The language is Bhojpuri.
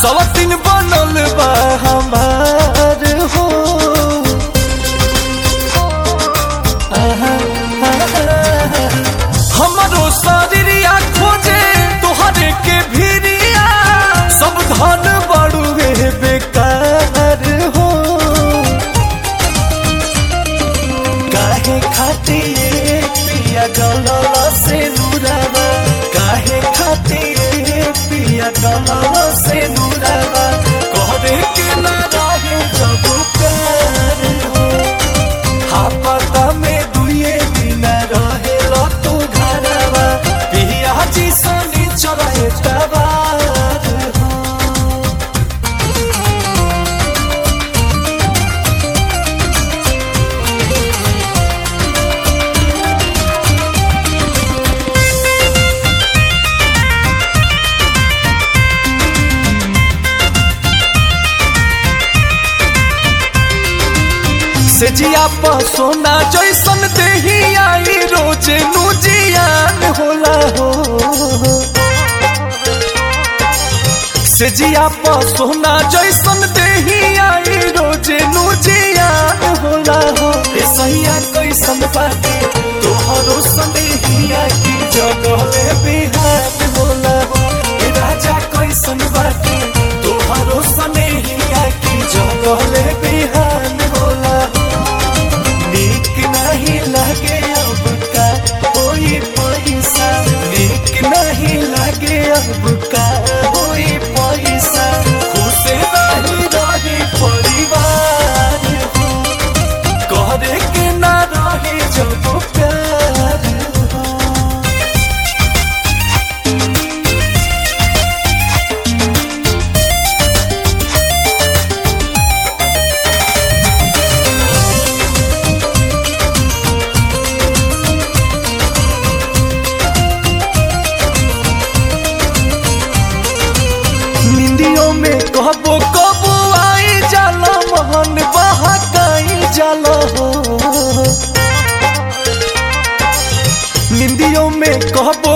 सवतिन बनल बा हमार हो आहा, आहा, हमरो शरीरिया खोजे तोहरे के भिरिया सब धन बड़ुए बेकार हो काहे खातिर पिया गलल से नुरावा काहे खातिर पिया गलल से नुरावा कहरे के ना रहे जब प्यार हो हापता में दुए दिन रहे लो तू घरवा पिया जी सनी चले तबार हो से जिया पर सोना जैसन देही आई रोज नुजियान होला हो से जिया पर सोना जैसन देही आई रोज नुजियान होला हो ए सैया कैसन बाटे तोहरो संदेहिया की जगह में बिहार होला हो ए राजा कैसन बाटे तोहरो संदेहिया की जगह में बिहार होला हो नीक नहीं लगे अब का कोई पैसा नीक नहीं लगे अब का कोई पैसा खुश नहीं रहे परिवार हो करे के ना रहे जब प्यार हो निंदियों में कबो कबो आई जाला मोहन बहकाई जाला हो निंदियों में कबो